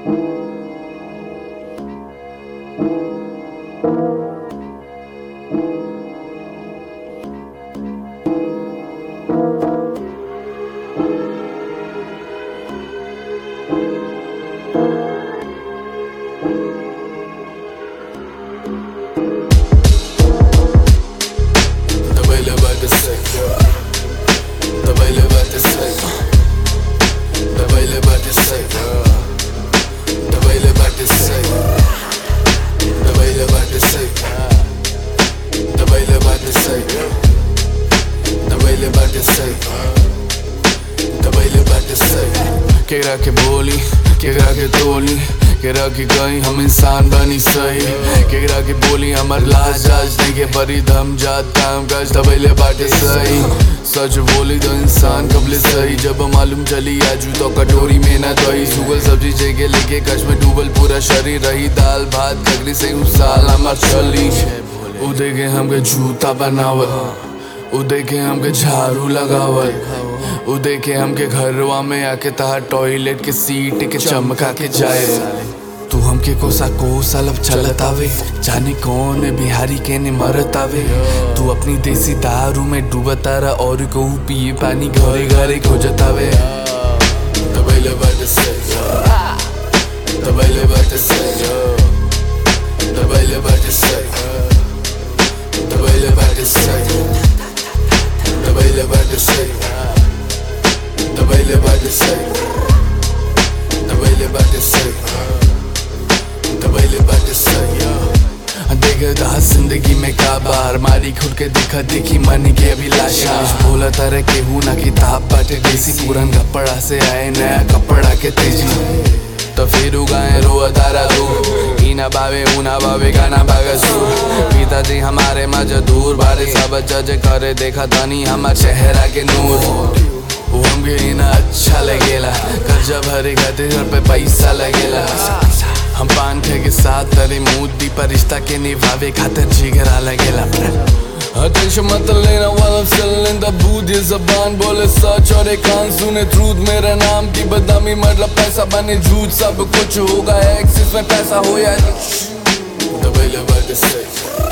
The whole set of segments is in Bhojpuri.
Dabei levante seco Dabei levante seco Dabei levante seco Dabei levante seco Dabei levante seco Dabei levante seco Dabei levante seco Dabei levante seco केकरा के बोली केकरा के तोली केकरा के कहीं हम इंसान बनी सही केकरा के बोली हमर लाज जाज नहीं के परी दम जात काम काज दबैले बाटे सही सच बोली तो इंसान कबले सही जब मालूम चली आजू तो कटोरी में ना दही सुगल सब्जी जगह लेके कच में डूबल पूरा शरीर रही दाल भात कगरी से उस साल हमार चली उदय के हमके जूता बनावत उदय के हमके झाड़ू लगावत उदय के हमके घरवा में आके तहा टॉयलेट के सीट के चमका के जाए तू हमके कोसा को सालब चलत आवे जाने कौन बिहारी के ने मरत आवे तू अपनी देसी दारू में डूबत आरा और को पिए पानी घरे घरे खोजत आवे तबैले बाटे से तबैले बाटे से तबैले बाटे से तबैले बाटे से तबैले बाटे से तबैले बाटे से तबैले बाटे से तबैले बाटे से देख रहा जिंदगी में का बार मारी खुद के दिखा देखी मन के अभिलाषा बोला तारे के हूँ ना किताब बाटे देसी पुरान कपड़ा से आए नया कपड़ा के तेजी तो फिर उगाए रो तारा दू ईना बावे ऊना बावे गाना बागा सुर पिताजी हमारे मजदूर बारे सब जज करे देखा तनी हमार चेहरा के नूर वो हमके ना अच्छा लगेला कर्जा भरे खातिर घर पे पैसा लगेला हम पान खे के साथ तेरे मूदी पर रिश्ता के निभावे खातिर जिगरा लगेला Attention मत लेना while I'm still in the booth ये जबान बोले सच और एक कान सुने truth मेरा नाम की बदनामी मतलब पैसा बने झूठ सब कुछ होगा एक्सिस में पैसा हो या दबैले बाटे से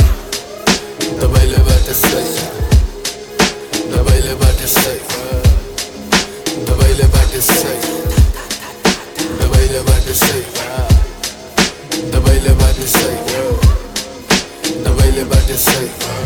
दबैले बाटे से दबैले बाटे से दबैले बाटे से दबैले बाटे से दबैले बाटे से दबैले बाटे से